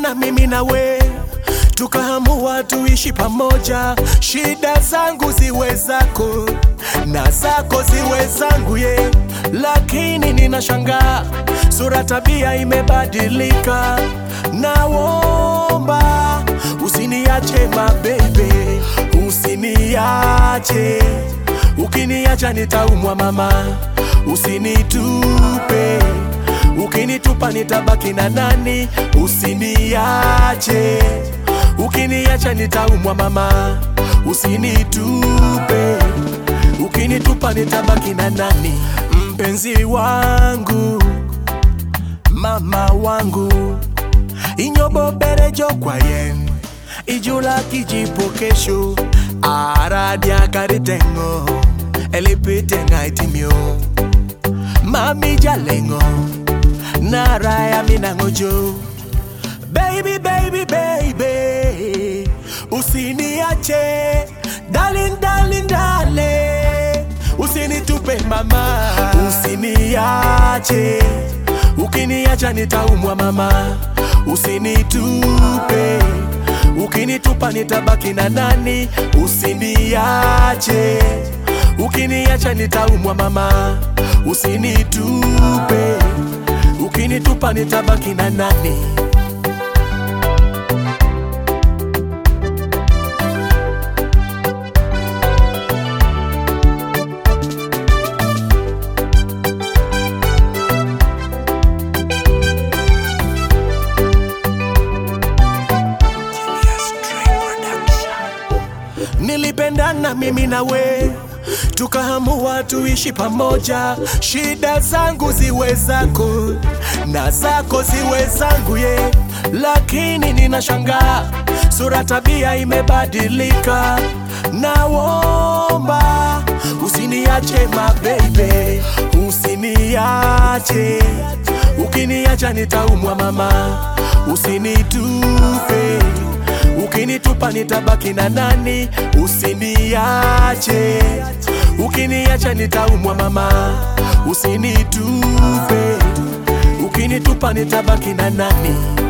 Nilipendana mimi na we, tukaamua tuishi pamoja, shida zangu ziwe zako na zako ziwe zangu ye, lakini ninashangaa sura, tabia imebadilika. Naomba usiniache mabebe, usiniache, ukiniacha nitaumwa mama, usinitupe Ukinitupa nitabaki na nani? Usiniache, ukiniacha nitaumwa mama, usinitupe. Ukinitupa nitabaki na nani? Mpenzi wangu, mama wangu, inyoboberejo kwayen ijula kijipo kesho aradia karitengo elipitenga itimio mami jalengo naraya minangojo baby baby baby usiniache darling darling darling usinitupe mama usiniache ukiniacha nitaumwa mama usinitupe ukinitupa nitabaki na nani usiniache ukiniacha nitaumwa mama usinitupe ukinitupa nitabaki na nani? Nilipendana mimi na we, tukaamua tuishi pamoja, shida zangu ziwe zako na zako ziwe zangu ye, lakini ninashangaa sura, tabia imebadilika. Naomba usiniache mabebe, usiniache, ukiniacha nitaumwa mama, usinitupe Ukinitupa nitabaki na nani? Usiniache, ukiniacha nitaumwa mama, usinitupe. Ukinitupa nitabaki na nani?